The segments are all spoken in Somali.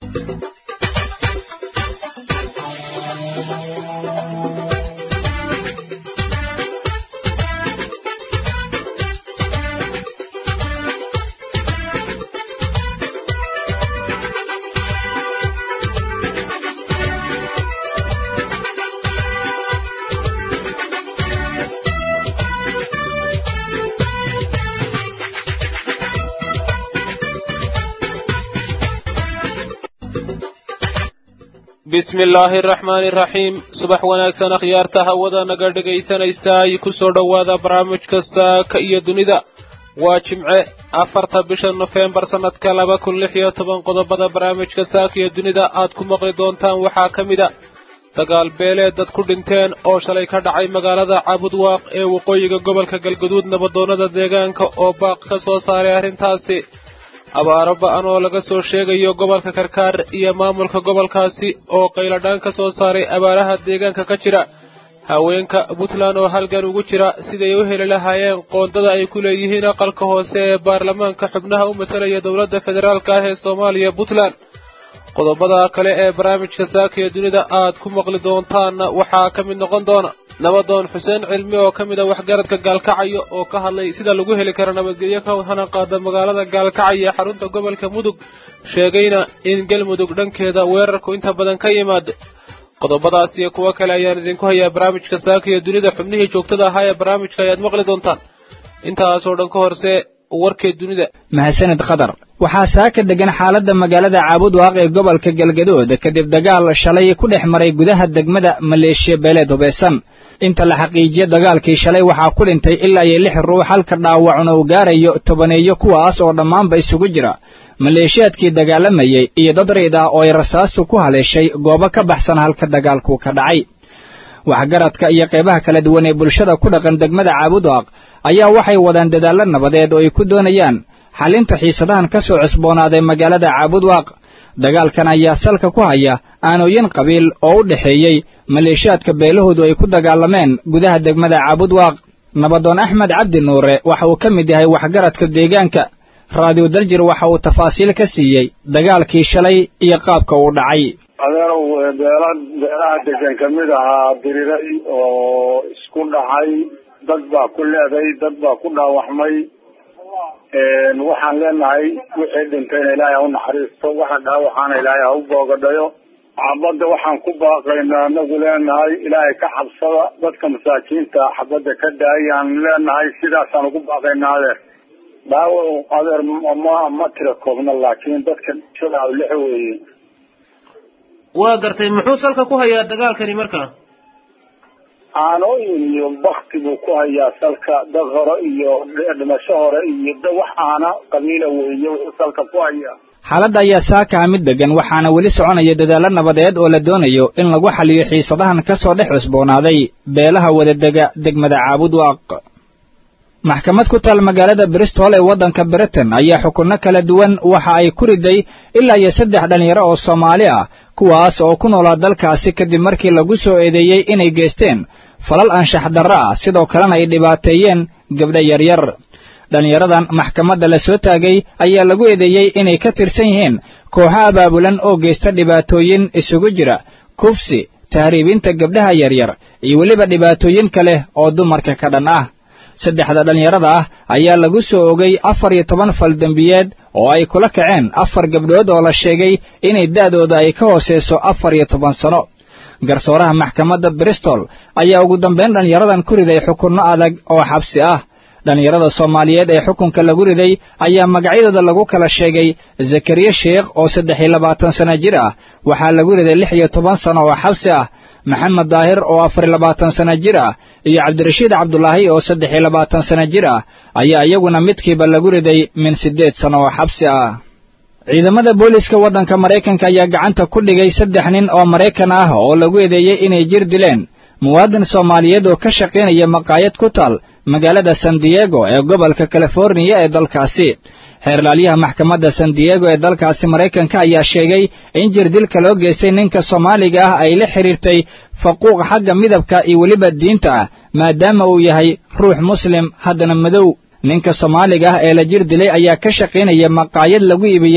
bismi illaahi araxmaani iraxiim subax wanaagsan akhyaarta hawada naga dhegaysanaysaa ku soo dhowaada barnaamijka saaka iyo dunida waa jimce afarta bisha nofembar sannadka laba kun lix iyo toban qodobada barnaamijka saaka iyo dunida aad ku maqli doontaan waxaa ka mid a dagaal beeleed dad ku dhinteen oo shalay ka dhacay magaalada caabudwaaq ee waqooyiga gobolka galgaduud nabadoonnada deegaanka oo baaq ka soo saaray arrintaasi abaaro ba-an oo laga soo sheegayo gobolka karkaar iyo maamulka gobolkaasi oo qayladhaan ka soo saaray abaaraha deegaanka ka jira haweenka puntland oo halgan ugu jira siday u heli lahaayeen qoondada ay ku leeyihiin aqalka hoose ee baarlamaanka xubnaha u matalaya dowladda federaalka ah ee soomaaliya puntland qodobada kale ee barnaamijka saaka ee dunida aad ku maqli doontaanna waxaa ka mid noqon doona nabadoon xuseen cilmi oo ka mid a waxgaradka gaalkacyo oo ka hadlay sida lagu heli karo nabadgelyo ka hana qaada magaalada gaalkacyo ee xarunta gobolka mudug sheegayna in galmudug dhankeeda weerarku inta badan ka yimaada qodobadaas iyo kuwo kale ayaan idinku hayaa barnaamijka saaka iyo dunida xubnihii joogtada ahaa ee barnaamijka ayaad maqli doontaan intaasoo dhan ka horse warkee dunida mahadsanid khadar waxaa saaka degan xaaladda magaalada caabudwaaq ee gobolka galgadood kadib dagaal shalay ku dhex maray gudaha degmada maleeshiya beeleed hubaysan inta la xaqiijiyo dagaalkii shalay waxaa ku dhintay ilaa iyo lix ruux halka dhaawacuna uu gaarayo tobaneeyo kuwaas oo dhammaanba isugu jira maleeshiyaadkii dagaalamayey iyo dad riid ah oo ay rasaastu ku haleeshay goobo ka baxsan halka dagaalku ka dhacay waxgaradka iyo qaybaha kala duwan ee bulshada ku dhaqan degmada caabudwaaq ayaa waxay wadaan dadaallo nabadeed oo ay ku doonayaan xallinta xiisadahan ka soo cusboonaaday magaalada caabudwaaq dagaalkan ayaa salka ku haya aanooyin qabiil oo u dhexeeyey maleeshiyaadka beelahoodu ay ku dagaalameen gudaha degmada caabudwaaq nabadoon axmed cabdi nuure waxa uu ka mid yahay waxgaradka deegaanka raadiyo daljir waxa uu tafaasiil ka siiyey dagaalkii shalay iyo qaabka uu dhacay adeerow beela beelaha degan ka mid ahaa diriray oo isku dhacay dad baa ku leeday dad baa ku dhaawacmay waxaan leenahay wixii dhintayna ilaahay ha u naxariisto waxa dhaawacaana ilaahay ha u boogadhayo xabadda waxaan ku baaqaynaa anagu leenahay ilaahay ka xabsada dadka masaakiinta xabadda ka daayaan leenahay sidaasaan ugu baaqaynaa adeer dhaawac adeer ma ma tira koobna laakiin dadka shada lix weeye waa gartay muxuu salka ku hayaa dagaalkani marka aanooyin iyo bakti buu ku hayaa salka dad hore iyo dhimasho hore iyo da wax aana qabiila weeye wuxuu salka ku hayaa xaaladda ayaa saaka mid degan waxaana weli soconaya dadaallo nabadeed oo la doonayo in lagu xaliyo xiisadahan ka soo dhex cusboonaaday beelaha wadadega degmada caabudwaaq maxkamad ku taal magaalada bristol ee waddanka britain ayaa xukunno kala duwan waxa ay ku riday ilaa iyo saddex dhallinyaro oo soomaali ah kuwaas oo ku noolaa dalkaasi kadib markii lagu soo eedeeyey inay geysteen falal anshax darro ah sidoo kalena ay dhibaateeyeen gabdho yaryar dhallinyaradan maxkamadda la soo taagay ayaa lagu eedeeyey inay ka tirsan yihiin kooxo abaabulan oo geysta dhibaatooyin isugu jira kufsi tahriibinta gabdhaha yaryar iyo weliba dhibaatooyin kale oo dumarka ka dhan ah saddexda dhallinyarada ah ayaa lagu soo ogay afar iyo toban fal dembiyeed oo ay kula kaceen afar gabdhood oo la sheegay inay da'dooda ay ka hoosayso afar iyo toban sano garsooraha maxkamadda bristol ayaa ugu dambayn dhallinyaradan ku riday xukunno adag oo xabsi ah dhallinyarada soomaaliyeed ee xukunka lagu riday ayaa magacyadooda lagu kala sheegay zakariya sheekh oo saddex iyo labaatan sano jir ah waxaa lagu riday lix iyo toban sano oo xabsi ah maxamed daahir oo afar iyo labaatan sano jir ah iyo cabdirashiid cabdulaahi oo saddex iyo labaatan sano jir ah ayaa iyaguna midkiiba lagu riday min siddeed sano oo xabsi ah ciidamada booliiska waddanka maraykanka ayaa gacanta ku dhigay saddex nin oo maraykan ah oo lagu eedeeyey inay jir dileen muwaadin soomaaliyeed oo ka shaqaynaya maqaayad ku taal magaalada san diego ee gobolka californiya ee dalkaasi xeerlaalyaha maxkamadda san diego ee dalkaasi maraykanka ayaa sheegay in jirdilka loo geystay ninka soomaaliga ah ay la xidhiirtay faquuq xagga midabka iyo weliba diinta ah maadaama uu yahay ruux muslim haddana madow ninka soomaaliga ah ee la jir dilay ayaa ka shaqaynaya maqaayad lagu iibiya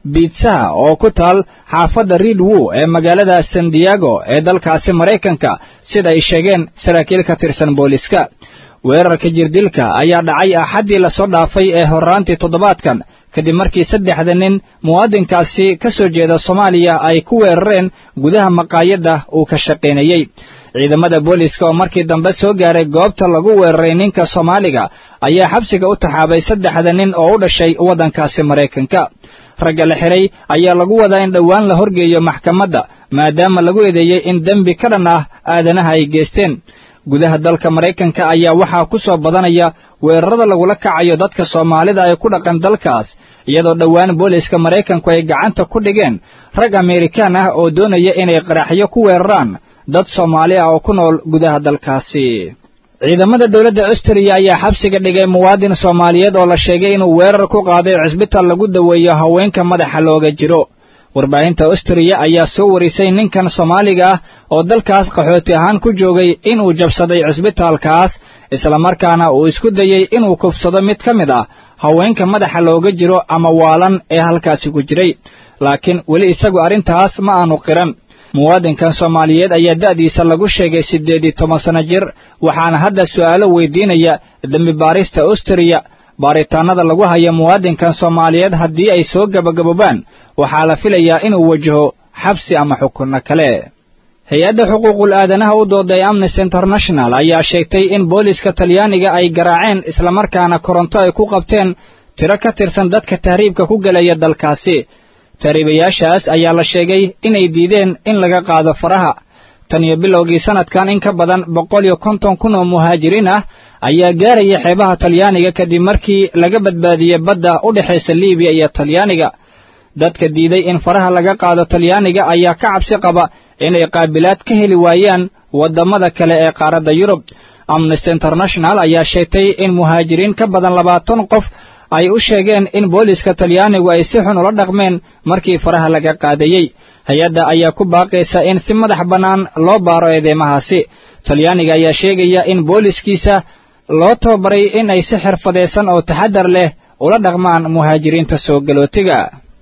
biitsaha oo ku taal xaafadda reedwow ee magaalada san diego ee dalkaasi maraykanka sida ay sheegeen saraakiil ka tirsan booliska weerarka jirdilka ayaa dhacay axaddii lasoo dhaafay ee horraantii toddobaadkan kadib markii saddexda nin muwaadinkaasi ka soo jeeda soomaaliya ay ku weerareen gudaha maqaayadda uu ka shaqaynayey ciidamada booliska oo markii dambe soo gaaray goobta lagu weeraray ninka soomaaliga ayaa xabsiga u taxaabay saddexda nin oo u dhashay waddankaasi maraykanka ragga la xidhay ayaa lagu wadaa in dhowaan la horgeeyo maxkamadda maadaama lagu eedeeyey in dembi ka dhan ah aadanaha ay geysteen gudaha dalka maraykanka ayaa waxaa ku soo badanaya weerarada lagula kacayo dadka soomaalida ay ku dhaqan dalkaas iyadoo dhowaan booliska maraykanku ay gacanta ku dhigeen rag ameerikaan ah oo doonaya inay qaraxyo ku weeraraan dad soomaali ah oo ku nool gudaha dalkaasi ciidamada dowladda austariya ayaa xabsiga dhigay muwaadin soomaaliyeed oo la sheegay inuu weerar ku qaaday cisbitaal lagu daweeyo haweenka madaxa looga jiro warbaahinta austariya ayaa soo warisay ninkan soomaaliga ah oo dalkaas qaxooti ahaan ku joogay inuu jabsaday cisbitaalkaas islamarkaana uu isku dayey inuu kufsado mid ka mid ah haweenka madaxa looga jiro ama waalan ee halkaasi ku jiray laakiin weli isagu arrintaas ma aanu qiran muwaadinkan soomaaliyeed ayaa da'diisa lagu sheegay siddeed iyo toban sanno jir waxaana hadda su'aalo weydiinaya dembi baarista austariya baaritaannada lagu haya muwaadinkan soomaaliyeed haddii ay soo gabagaboobaan waxaa la filayaa inuu wajaho xabsi ama xukunno kale hay-adda xuquuqul aadanaha u dooday amnesty international ayaa sheegtay in booliska talyaaniga ay garaaceen islamarkaana koronto ay ku qabteen tiro ka tirsan dadka tahriibka ku gelaya dalkaasi tahriibayaashaas ayaa la sheegay inay diideen in laga qaado faraha tan iyo bilowgii sannadkan in ka badan boqol iyo konton kun oo muhaajiriin ah ayaa gaaraya xeebaha talyaaniga kadib markii laga badbaadiyey badda u dhexaysa liibiya iyo talyaaniga dadka diiday in faraha laga qaado talyaaniga ayaa ka cabsi qaba inay qaabilaad ka heli waayaan waddamada kale ee qaaradda yurub amnesty international ayaa sheegtay in muhaajiriin ka badan labaatan qof ay u sheegeen in booliska talyaanigu ay si xun ula dhaqmeen markii faraha laga qaadayey hay-adda ayaa ku baaqaysa in si madax bannaan loo baaro eedeymahaasi talyaaniga ayaa sheegaya in booliskiisa loo tababaray in ay si xirfadaysan oo taxaddar leh ula dhaqmaan muhaajiriinta soo galootiga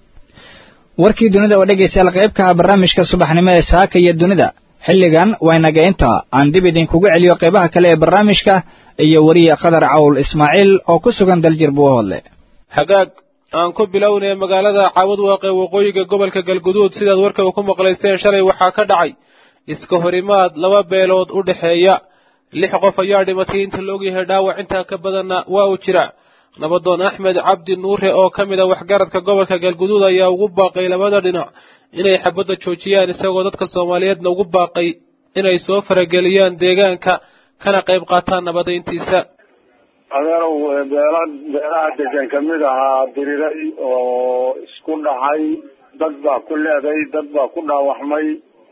warkii dunida oo dhegaystayaal qaybkaha barnaamijka subaxnimo ee saaka iyo dunida xilligan waynaga intaa aan dib idinkugu celiyo qaybaha kale ee barnaamijka iyo weriye khadar cawl ismaaciil oo ku sugan daljir buuhoodle hagaag aan ku bilownay magaalada caawad waaqe waqooyiga gobolka galguduud sidaad warkaba ku maqlayseen shalay waxaa ka dhacay iska horimaad laba beelood u dhexeeya lix qof ayaa dhimatay inta la ogyahay dhaawac intaa ka badanna waa uu jira nabadoon axmed cabdi nuure oo ka mid a waxgaradka gobolka galguduud ayaa ugu baaqay labada dhinac inay xabadda joojiyaan isagoo dadka soomaaliyeedna ugu baaqay inay soo farageliyaan deegaanka kana qayb qaataan nabadayntiisa adeerow beela beelaha degan kamid ahaa diriray oo isku dhacay dad baa ku leeday dad baa ku dhaawacmay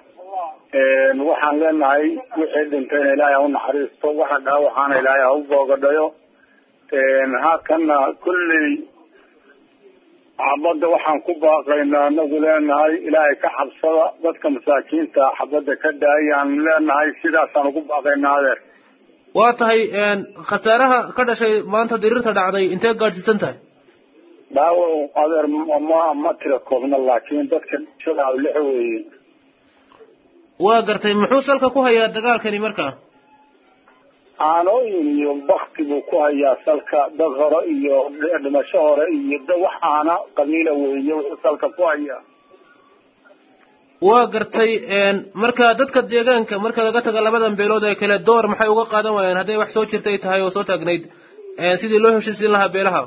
waxaan leenahay wixii dhintayna ilaahay ha u naxariisto waxa dhaawacaana ilaahay ha u boogadhayo haakana kulley xabadda waxaan ku baaqaynaa anagu leenahay ilaahay ka xabsada dadka masaakiinta xabadda ka daayaan leenahay sidaasaan ugu baaqaynaa adeer waa tahay khasaaraha ka dhashay maanta diriirta dhacday intee gaadhsiisan tahay dhaawac adeer ma ma tira koobna laakiin dadka dhishada lix weeye waa gartay muxuu salka ku hayaa dagaalkani markaa aanooyin iyo bakti buu ku hayaa salka dad hore iyo dhimasho hore iyo da waxaana qabiila weeye wuxuu salka ku hayaa waa gartay marka dadka deegaanka marka laga taga labadan beelood ee kale door maxay uga qaadan waayeen hadday wax soo jirtay tahay oo soo taagnayd sidii loo heshiisiin lahaa beelaha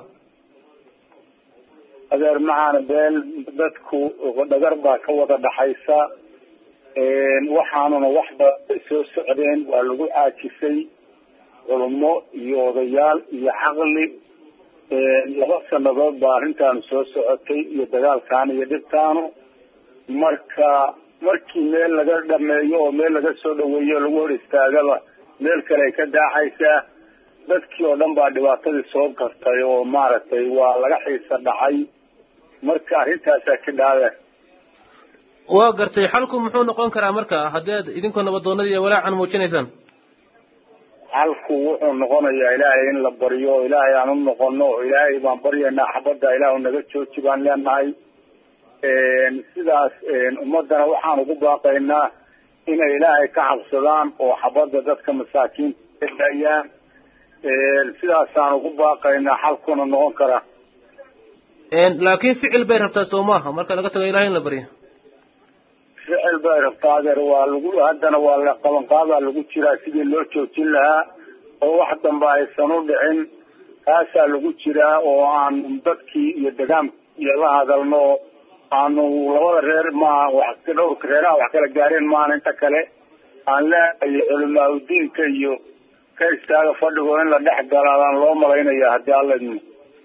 adeer macaana beel dadku dhagar baa ka wada dhaxaysa waxaanuna wax badan soo socdeen waa lagu caajisay culummo iyo odayaal iyo caqli laba sanadood baa arrintaanu soo socotay iyo dagaalkaanu iyo dhibtaanu marka markii meel laga dhameeyo oo meel laga soo dhaweeyo o lagu hor istaagaba meel kale ay ka daacaysaa dadkii oo dhan baa dhibaatadii soo gartay oo maaragtay waa laga xiisa dhacay marka arrintaasaa ka dhaade waa gartay xalku muxuu noqon karaa marka haddii aad idinkoo nabadoonada iyo walaacan muujinaysaan xalku wuxuu noqonayaa ilaahay in la baryo oo ilaahay aan u noqono oo ilaahay baan baryaynaa xabadda ilaahu naga jooji baan leenahay sidaas ummadana waxaan ugu baaqaynaa inay ilaahay ka cabsadaan oo xabadda dadka masaakiinta daayaan sidaasaan ugu baaqaynaa xalkuna noqon kara laakiin ficil bay rabtaa soo maaha marka laga tago ilahay in la baryo ficil bay rabtaa adeer waa lagu haddana waa la qabanqaabaa lagu jiraa sidii loo joojin lahaa oo wax dambe aysan u dhicin kaasaa lagu jiraa oo aan dadkii iyo degaanka iyo la hadalno aanu labada reer maaha wax dhowrka reeraha wax kala gaareen maahan inta kale aan leehay culimaa udiinka iyo ka istaaga fadhigo in la dhex galaadaan loo malaynaya haddii alla idmo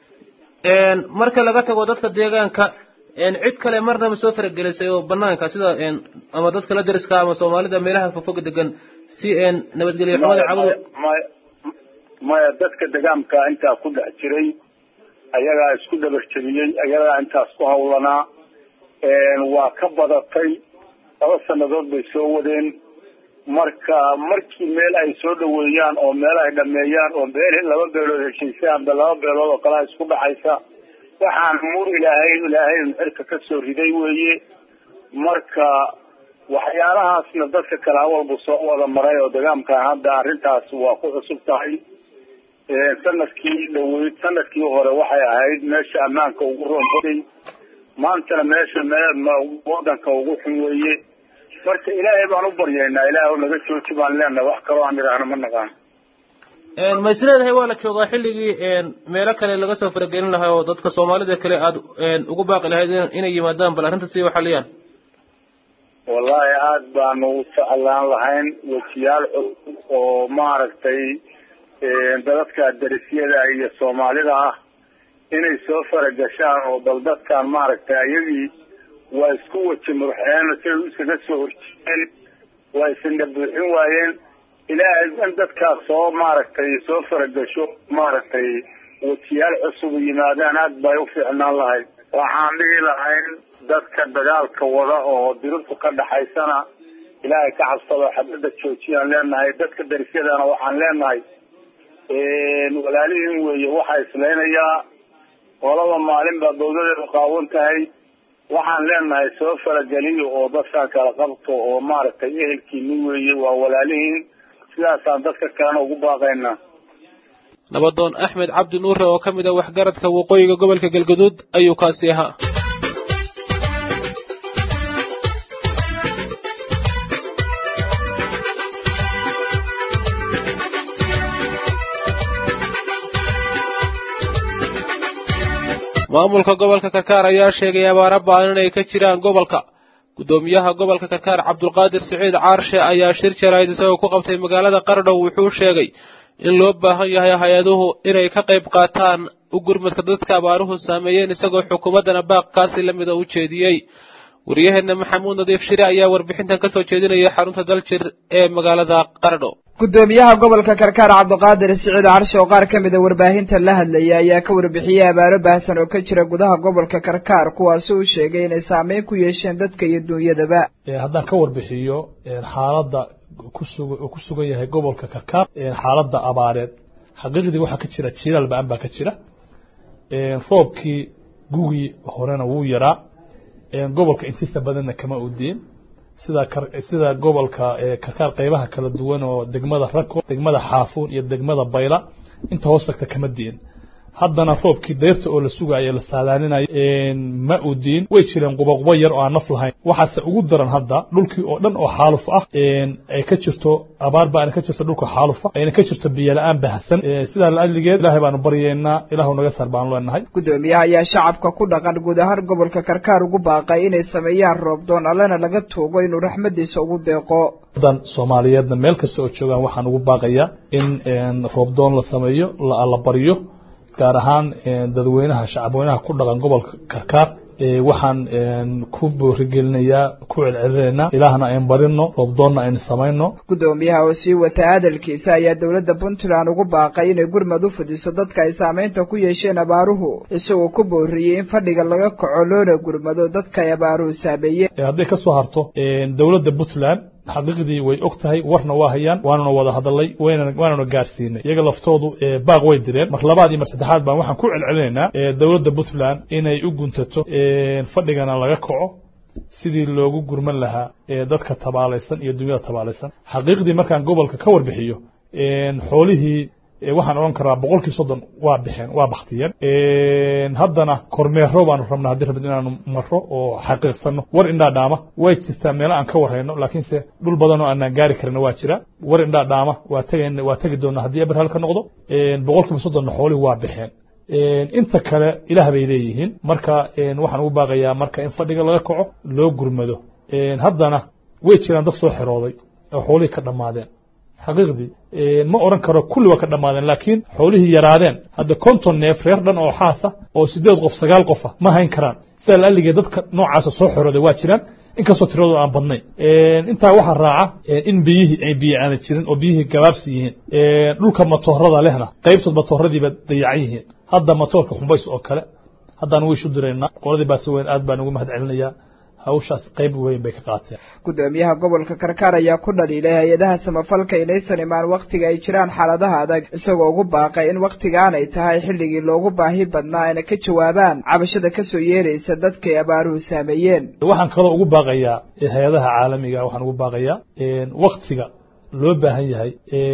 marka laga tago dadka deegaanka cid kale marnaba soo faragelisay oo banaanka sida ama dadka la dariska ama soomaalida meelaha fogfog degan si nabadgelyo xumada cabado maya maya dadka degaanka intaa ku dhex jiray ayagaa isku dhabar jebiyey ayagaa intaas ku hawlanaa waa ka badatay laba sanadood bay soo wadeen marka markii meel ay soo dhaweeyaan oo meel ay dhameeyaan oo meel laba beelood heshiisay amba laba beelood oo kalea isku dhaxaysa waxaan mur ilaahay ilaahay xilka ka soo riday weeye marka waxyaalahaasna dadka kale hawalbu soo wada maray oo degaamkan hadda arrintaas waa ku cusub tahay sanadkii dhaweyd sanadkii hore waxay ahayd meesha ammaanka ugu roonbaday maantana meesha wadanka ugu xun weeye marka ilaahay baan u baryaynaa ilaah naga jooji baan leenahay wax kaloo aan idhaahno ma naqaan ma is leedahay waa la joogaa xilligii meelo kale laga soo faragelin lahaa oo dadka soomaalida kale aada ugu baaqi lahayd inay yimaadaan bal arrinta si waxaliyaan wallahi aada baanu u jeclaan lahayn wejiyaal cusub oo maaragtay dadadka darisyada iyo soomaalida ah inay soo faragashaan oo bal dadkan maaragtay ayagii waa isku weji murxeen siday iskaga soo horjeedeen waa isina buuxin waayeen ilaahay in dadkaas soo maaragtay soo faragasho maaragtay wejiyaal cusub yimaadaan aad bay u fiicnaan lahayd waxaan dhihi lahayn dadka dagaalka wada oo diribtu ka dhaxaysana ilaahay ka cabsado xabadda joojiyaan leenahay dadka darisyadana waxaan leenahay walaalihiin weeye waxaa islaynayaa qolaba maalin baa dawladeedu qaawan tahay waxaan leenahay soo farageliyo oo dadkaan kala qabto oo maaragtay ehelkiini weeye waa walaalihiin sidaasaan dadka kalena ugu baaqaynaa nabadoon axmed cabdi nuure oo ka mid a waxgaradka waqooyiga gobolka galgaduud ayuu kaasi ahaa maamulka gobolka karkaar ayaa sheegay abaara ba'an inay ka jiraan gobolka guddoomiyaha gobolka karkaar cabdulqaadir siciid caarshe ayaa shir jaraa'id isagoo ku qabtay magaalada qardhow wuxuu sheegay in loo baahan yahay hay-aduhu inay ka qayb qaataan u gurmadka dadka abaaruhu saameeyeen isagoo xukuumaddana baaqkaasi la mida u jeediyey waryaheena maxamuud nadiif shire ayaa warbixintan ka soo jeedinaya xarunta daljir ee magaalada qardho gudoomiyaha gobolka karkaar cabdiqaadir siciid carshe oo qaar ka mida warbaahinta la hadlayay ayaa ka warbixiyey abaaro baahsan oo ka jira gudaha gobolka karkaar kuwaasi uu sheegay inay saameyn ku yeesheen dadka iyo duunyadaba haddaan ka warbixiyo xaaladda kusug ku sugan yahay gobolka karkaar xaaladda abaareed xaqiiqdii waxaa ka jira jilaal ba-an baa ka jira roobkii gugii horena wuu yaraa gobolka intiisa badanna kama udiin sida sida gobolka karkaar qaybaha kala duwan oo degmada rako degmada xaafuun iyo degmada bayla inta hoos tagta kama diin haddana roobkii dayrta oo la sugayo la saadaalinayo ma u diin way jireen qubaquba yar oo aan naf lahayn waxaase ugu daran hadda dhulkii oo dhan oo xaaluf ah ay ka jirto abaar ba ka jirto dhulka xaalufa ayna ka jirto biyo la-aan baahsan sidaa laadligeed ilaahay baanu baryeynaa ilaahu naga sar baanu leenahay gudoomiyaha ayaa shacabka ku dhaqan guud ahaan gobolka karkaar ugu baaqay inay sameeyaan roobdoon allena laga tuugo inuu raxmadiisa ugu deeqo dan soomaaliyeedna meel kasta oo joogaan waxaan ugu baaqayaa in roobdoon la sameeyo la baryo gaar ahaan dadweynaha shacabweynaha ku dhaqan gobolka karkaar waxaan ku boorigelinayaa ku celcelinaynaa ilaahna ayn barino roobdoonna aynu samayno gudoomiyaha oo sii wata hadalkiisa ayaa dowladda puntland ugu baaqay inay gurmad u fidiso dadka ay saameynta ku yeesheen abaaruhu isagoo ku booriyey in fadhiga laga kaco loona gurmado dadka ay abaaruhu saameeyeen hadday ka soo harto dowladda puntland xaqiiqdii way og tahay warna waa hayaan waanuna wada hadalay waanuna gaarsiinay iyaga laftoodu baaq way direen mar labaad iyo mar saddexaad baan waxaan ku celcelinaynaa dowladda puntland inay u guntato fadhigana laga kaco sidii loogu gurman lahaa dadka tabaalaysan iyo dunyada tabaalaysan xaqiiqdii markaan gobolka ka warbixiyo xoolihii waxaan odhan karaa boqolkii soddon waa bixeen waa baktiyeen haddana kormeero baanu rabnaa haddii rabid inaanu marro oo xaqiiqsanno war indhaa dhaama way jirtaa meelo aan ka warhayno laakiinse dhul badan oo aanaan gaari karina waa jira war indhaa dhaama waa tegen waa tegi doonaa haddii eberhal ka noqdo boqolkiiba soddonna xoolihii waa bixeen inta kale ilaah bay leeyihiin marka waxaan ugu baaqayaa marka in fadhiga laga kaco loo gurmado haddana way jiraan dad soo xirooday oo xoolihii ka dhammaadeen xaqiiqdii ma odhan karo kulli waa ka dhammaadeen laakiin xoolihii yaraadeen hadda konton neef reer dhan oo xaasa oo siddeed qof sagaal qofa ma hayn karaan sidaa laaligee dadka noocaasa soo xorooday waa jiraan inkastoo tiradooda aan badnayn intaa waxaa raaca in biyihii ay biyo aana jirin oo biyihii gabaabsi yihiin dhulka matoorada lehna qaybtood matooradiiba dayacan yihiin hadda matoorka xumbays oo kale haddaan wiishu diraynaa qoladii baase weyn aad baan ugu mahad celinayaa hawshaas qayb weyn bay ka qaateen gudoomiyaha gobolka karkaar ayaa ku dhaliilay hay-adaha samafalka inaysan imaan wakhtiga ay jiraan xaaladaha adag isagoo ugu baaqay in wakhtigaanay tahay xilligii loogu baahi badnaa ayna ka jawaabaan cabashada kasoo yeeraysa dadkay abaaruhu saameeyeen waxaan kaloo ugu baaqayaa hay-adaha caalamiga waxaan ugu baaqayaa wakhtiga loo baahan yahay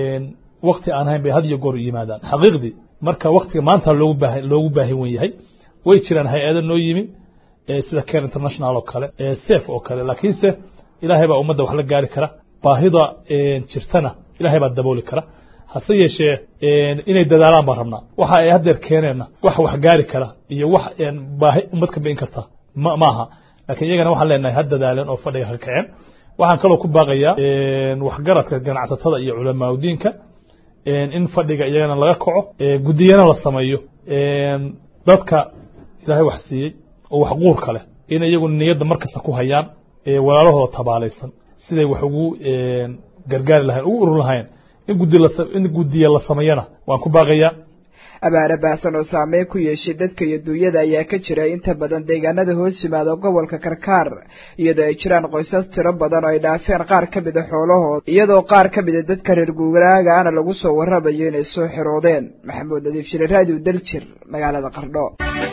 wakhti aan hayn bay had iyo goor u yimaadaan xaqiiqdii marka wakhtiga maanta loogu baahan loogu baahin wen yahay way jiraan hay-ado noo yimi sida care international oo kale safe oo kale laakiinse ilaahay baa ummadda wax la gaari kara baahida jirtana ilaahay baa dabooli kara hase yeeshee inay dadaalaan baan rabnaa waxa ay haddeer keeneenna wax wax gaari kara iyo wax baahi ummad ka bi'in karta ma maaha laakiin iyagana waxaan leenahay ha dadaaleen oo fadhiga ka kaceen waxaan kaloo ku baaqayaa waxgaradka ganacsatada iyo culamaauddiinka in fadhiga iyagana laga kaco guddiyana la sameeyo dadka ilaahay wax siiyey oo wax quurka leh in iyagu niyadda markasta ku hayaan walaalahooda tabaalaysan siday wax ugu gargaari lahayn ugu urur lahayn in gudi in guddiya la sameeyana waan ku baaqayaa abaare baahsan oo saameyn ku yeeshay dadka iyo duunyada ayaa ka jira inta badan deegaanada hoos yimaada gobolka karkaar iyadoo ay jiraan qoysas tiro badan oo ay dhaafeen qaar ka mida xoolahooda iyadoo qaar ka mida dadka reer guuraagaana lagu soo warramayo inay soo xiroodeen maxamuud nadiif shire raadiyo daljir magaalada qardho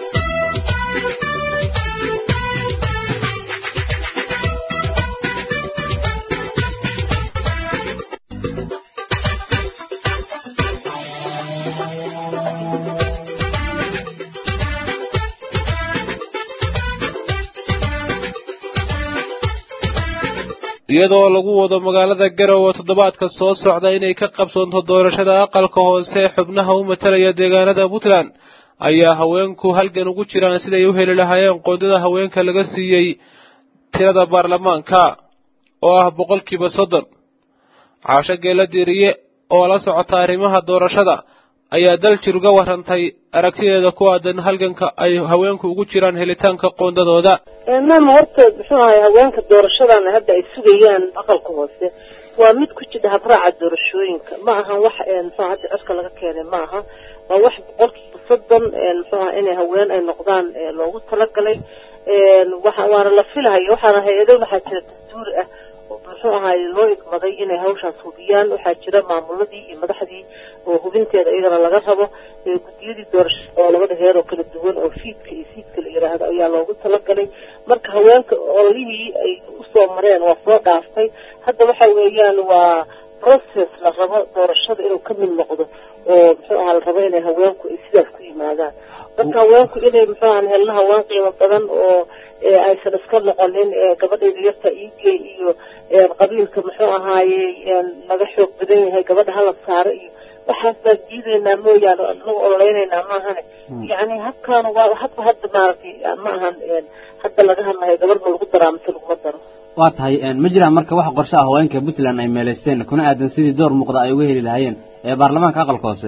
iyadoo lagu wado magaalada garowe toddobaadka soo socda inay ka qabsoonto doorashada aqalka hoose ee xubnaha u matalaya deegaanada puntland ayaa haweenku halgan ugu jiraan siday u heli lahaayeen qoondada haweenka laga siiyey tirada baarlamaanka oo ah boqolkiiba soddon caasho geela diiriye oo la socota arrimaha doorashada ayaa daljir uga warantay aragtideeda ku aadan halganka ay haweenku ugu jiraan helitaanka qoondadooda maama horta muxuu ahay haweenka doorashadan hadda ay sugayaan aqalka hoose waa mid ku jidha habraaca doorashooyinka ma ahan wax muxuu hadda cirka laga keenay ma aha waa wax boqolkiiba soddon muxuu aha inay haween ay noqdaan loogu talagalay waxa waana la filahayo waxaana hay-ado waxaa jira dastuuri ah muxuu ahaay loo igmaday inay hawshaas hubiyaan waxaa jira maamuladii iyo madaxdii oo hubinteeda iyagana laga rabo guddiyadii doorashada oo labada heer oo kala duwan oo fiidka iyo siidka la yidhaahdo ayaa loogu talagalay marka haweenka ololihii ay usoo mareen waa soo dhaaftay hadda waxa weeyaan waa process la rabo doorashada inuu ka mid noqdo oo muxuu ahaa la rabo inay haweenku ay sidaas ku yimaadaan marka haweenku inay muxuu ahaa helna haween qiimo badan oo aysan iska noqonin gabadhayda yarta iigey iyo qabiilka muxuu ahaaye laga xoog badan yahay gabadha hala saaro iyo waxaas baan diidaynaa mooyaane anagu ololeynaynaa maahane yani habkaan waa habka hadda maaragtay ma ahan hadda laga hadlayo gabadh ma lagu daraa mise laguma daro waa tahay ma jiraan marka wax qorshe ah haweenka puntland ay meelaysteen kuna aadan sidii door muuqda ay uga heli lahaayeen ee baarlamaanka aqalka hoose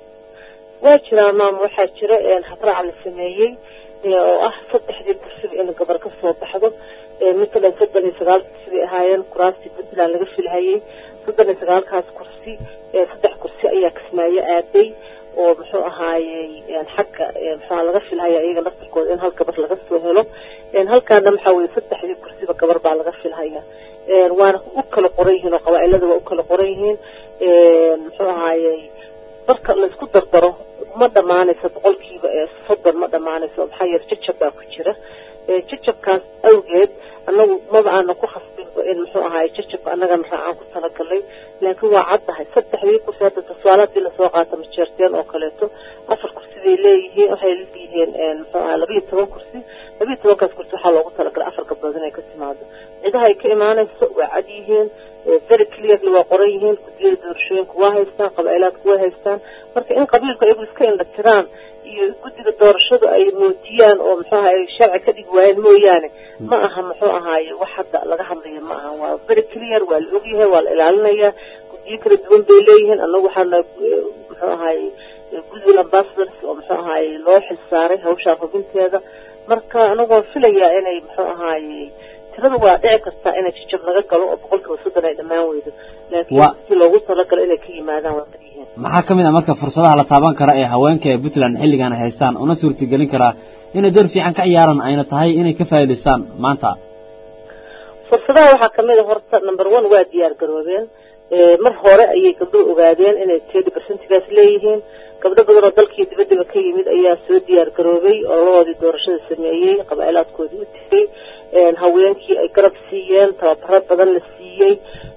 waa jiraa maama waxaa jira habraac la sameeyey oo ah saddexdii kursiba in gabar ka soo baxdo matalan soddon iyo sagaal kursi bay ahaayeen kuraastii puntland laga filhayey soddon iyo sagaalkaas kursi saddex kursi ayaa kismaayo aaday oo muxuu ahaayey xagga muxua laga filhaya iyaga laftirkooda in hal gabar laga soo helo halkaana maxaa weye saddexdii kursiba gabar baa laga filhaya waana u kala qoran yihiin oo qabaailada waa u kala qoran yihiin muxuu ahaayey marka laisku dardaro ma dhamaanayso boqolkiiba soddon ma dhamaanayso maxaa yeele jajab baa ku jira jajabkaas awgeed annagu maba aana ku khasbinba in muxuu ahaay jajabka annagana raacaan ku talagalay laakiin waa caddahay saddexdii kursi hadda tusaale haddii lasoo qaata majeerteen oo kaleeto afar kursi bay leeyihiin waxay leeyihiin muxuu ahaa labayo toban kursi labayo tobankaas kursi waxaa loogu talagalay afar gabdhood inay ka timaado cidaha ay ka imaanayso waa cad yihiin very clearly waa qoran yihiin guddiyada doorashooyinka waa haystaan qabailaadku way haystaan marka in qabiilku ayagu iska indha tiraan iyo guddiga doorashadu ay muujiyaan oo muxuu ahaay sharci ka dhigi waayeen mooyaane ma aha muxuu ahaaye wax hadda laga hadlayo ma aha waa very clear waa la ogyahay waa la ilaalinayaa guddiyo kala duwan bay leeyihiin annagu waxaana muxuu ahaaye goodwill ambassadors oo muxuu ahaaye loo xilsaaray hawshaa hubinteeda marka anagoo filayaa inay muxuu ahaaye tirada waa dhici kartaa inay jijab naga galo oo boqolkiiba soddon ay dhammaan weydo laakiin si loogu talagalo inay ka yimaadaan waa yihiin maxaa ka mid ah marka fursadaha la taaban kara ee haweenka ee puntland xilligan ay haystaan una suurtagelin karaa inay door fiican ka ciyaaraan ayna tahay inay ka faa'iidaystaan maanta fursadaha waxaa kamid a horta number one waa diyaar garoobeen mar hore ayay gabdho ogaadeen inay thirty percentigaas leeyihiin gabdho badan oo dalkii dibadaba ka yimid ayaa soo diyaar garoobay oo lahoodii doorashada sameeyey qabailaadkoodii u tegey haweenkii ay garab siiyeen tababaro badan la siiyey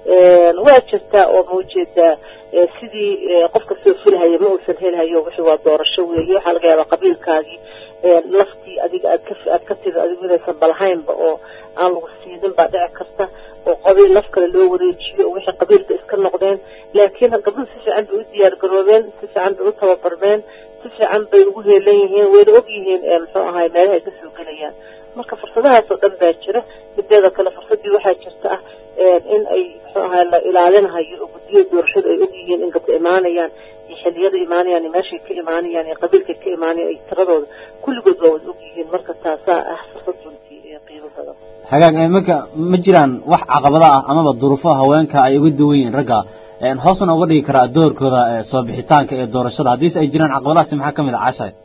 waa jirtaa oo maujeedaa sidii qof kastoo filhaya ma uusan helhayo wixii waa doorasho weeye waxaa laga yaabaa qabiilkaagii laftii adiga aad ka aad ka tiri adigu inaysan balahaynba oo aan lagu siinin baa dhici karta oo qabiil laf kale loo wareejiyo oo wixii qabiilka iska noqdeen laakiin gabdhuhu si fiican bay u diyaar garoobeen si fiican bay u tababarmeen si fiican bay ugu heelan yihiin wayna og yihiin muxuu ahaay meelaha ay kasoo gelayaan marka fursadahaas oo dhan baa jira mideeda kale fursadii waxaa jirta ah in ay muxuu ahaay la ilaalinahayo oo guddiyada doorashadu ay og yihiin in gabdho imaanayaan iyo xilliyada imaanayaan iyo meeshay ka imaanayaan iyo qabiilkay ka imaanayaan iyo tiradooda kulligood waa wada og yihiin marka taasaa ah fursad runtii ee qiimo badan hagaag marka ma jiraan wax caqabada ah amaba duruufo haweenka ay uga duwan yihiin ragga hoosna uga dhigi karaa doorkooda soo bixitaanka ee doorashada haddiise ay jiraan caqabadahaasi maxaa kamid ah cashay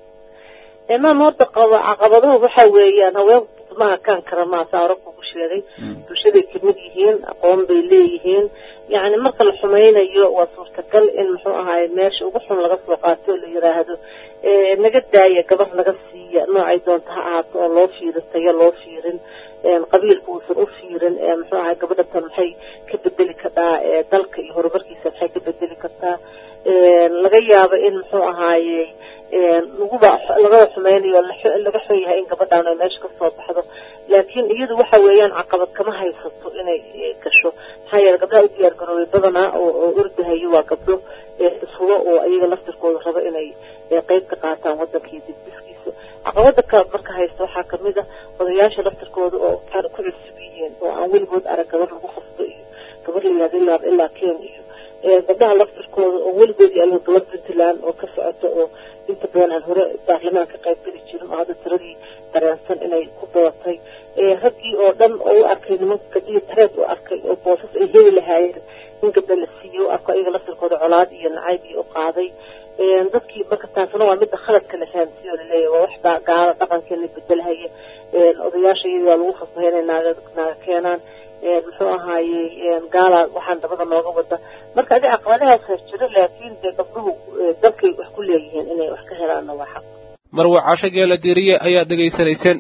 imaam horta qaba caqabaduhu waxa weeyaan haweenku maha kaan kara maasaa hore kugu sheegay bulshaday kamid yihiin aqoon bay leeyihiin yacni marka la xumaynayo waa suurtagal in muxuu ahaay meesha ugu xun laga soo qaato oo la yiraahdo naga daaya gabar naga siiya noocay doonta ha ahaato oo loo fiirin tayo loo fiirin qabiilka uusan u fiirin muxuu ahay gabadha tan maxay ka bedeli kartaa dalka iyo horumarkiisa maxay ka bedeli kartaa laga yaabo in muxuu ahaaye laguba lagaba xumaynayo laga xun yahay in gabadhaan ay meesha kasoo baxdo laakiin iyadu waxa weeyaan caqabad kama haysato inay gasho maxaa yeele gabdhaha u diyaar garoobay badanaa oo ordahayo waa gabdho ishubo oo ayaga laftirkooda raba inay qeyb ka qaataan wadanka iyo dibdiskiisa caqabada ka marka haysta waxaa kamid ah odayaasha laftirkooda oo waxaana ku cusub yihiin oo aan weligood arag gabar lagu khasbo iyo gabar la yihahdo ilaa ilaa ken iyo gabdhaha laftirkooda oo weligood yaalin gabar puntland oo ka socota oo inta badan aan hore baarlamaan ka qayb geli jirin oo hadda tiradii dareensan inay ku badatay raggii oo dhan oo u arkay nimanka gabdhihii tareed u arkay oo boosas ay heli lahaayeen in gabdha la siiyo u arko ayaga laftirkooda colaad iyo nacayb iyo u qaaday dadkii marka taasna waa midda khaladka la fahamsiyo laleeyahy waa waxbaa gaalo dhaqankeena bedelhaya odayaasha iyada waa lagu khasbay inay naaga naaga keenaan muxuu ahaaye gaala waxaan dabada nooga wada marka adi caqabadahaas har jiro laakiin dee gabdhuhu dalkay wax ku leeyihiin inay wax ka helaanna waa xaq marwa casho geela diiriye ayaad dhegaysanayseen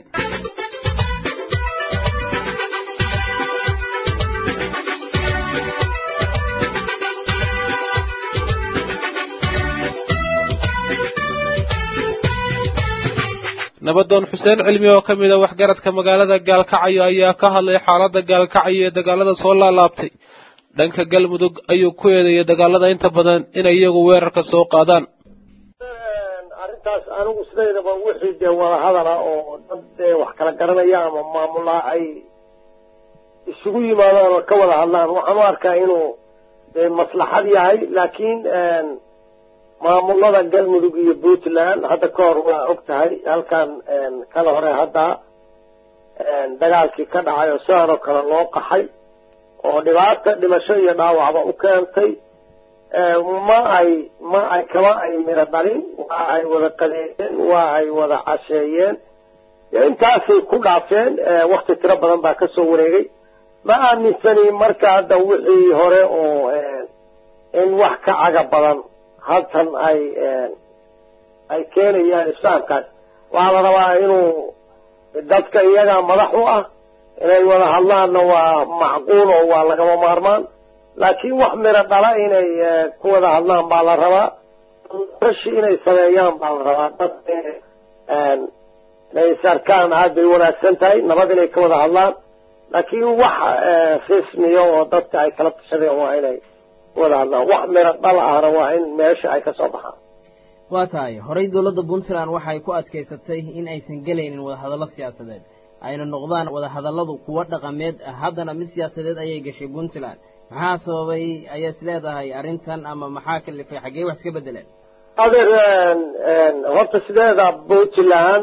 nabadoon xuseen cilmi oo ka mid a waxgaradka magaalada gaalkacyo ayaa ka hadlay xaaladda gaalkacyo ee dagaalada soo laalaabtay dhanka galmudug ayuu ku eedeeyay dagaalada inta badan inay iyagu weerarka soo qaadaan arrintaas anigu sidaydaba wixii dee wada hadala oo dad dee wax kala garanaya ama maamulaa ay isugu yimaadaan oo ka wada hadlaan waxaan u arkaa inuu dee maslaxad yahay laakiin maamulada galmudug iyo puntland hadda ka hor waa og tahay halkan kala hore hadda dagaalkii ka dhacay oo sidan oo kale loo qaxay oo dhibaata dhimasho iyo dhaawacba u keentay ma ay ma ay kama ay miro dhalin waa ay wada qadeeyeen waa ay wada casheeyeen intaasay ku dhaafeen wakti tiro badan baa kasoo wareegay ma aaminsani marka hadda wixii hore oo in wax ka caga badan halkan ay ay keenayaan islaamkaas waxaa la rabaa inuu dadka iyagaa madax u ah inay wada hadlaanna waa macquul oo waa lagama maarmaan laakiin wax miro dhala inay ku wada hadlaan baa la rabaa rashi inay sameeyaan baa la rabaa dad inay isarkaan aad bay wanaagsan tahay nabad inay ka wada hadlaan laakiin wax rismiya oo dadka ay kala tashadeen waa inay ku wada hadlaan wax miro dhal ahna waa in meesha ay kasoo baxaan waa tahay horey dowladda puntland waxay ku adkaysatay in aysan gelaynin wadahadallo siyaasadeed ayna noqdaan wadahadalladu kuwo dhaqameed haddana mid siyaasadeed ayay gashay puntland maxaa sababay ayaa is leedahay arrintan ama maxaa kalifay xaggee wax iska beddeleen adeer horta sideeda puntland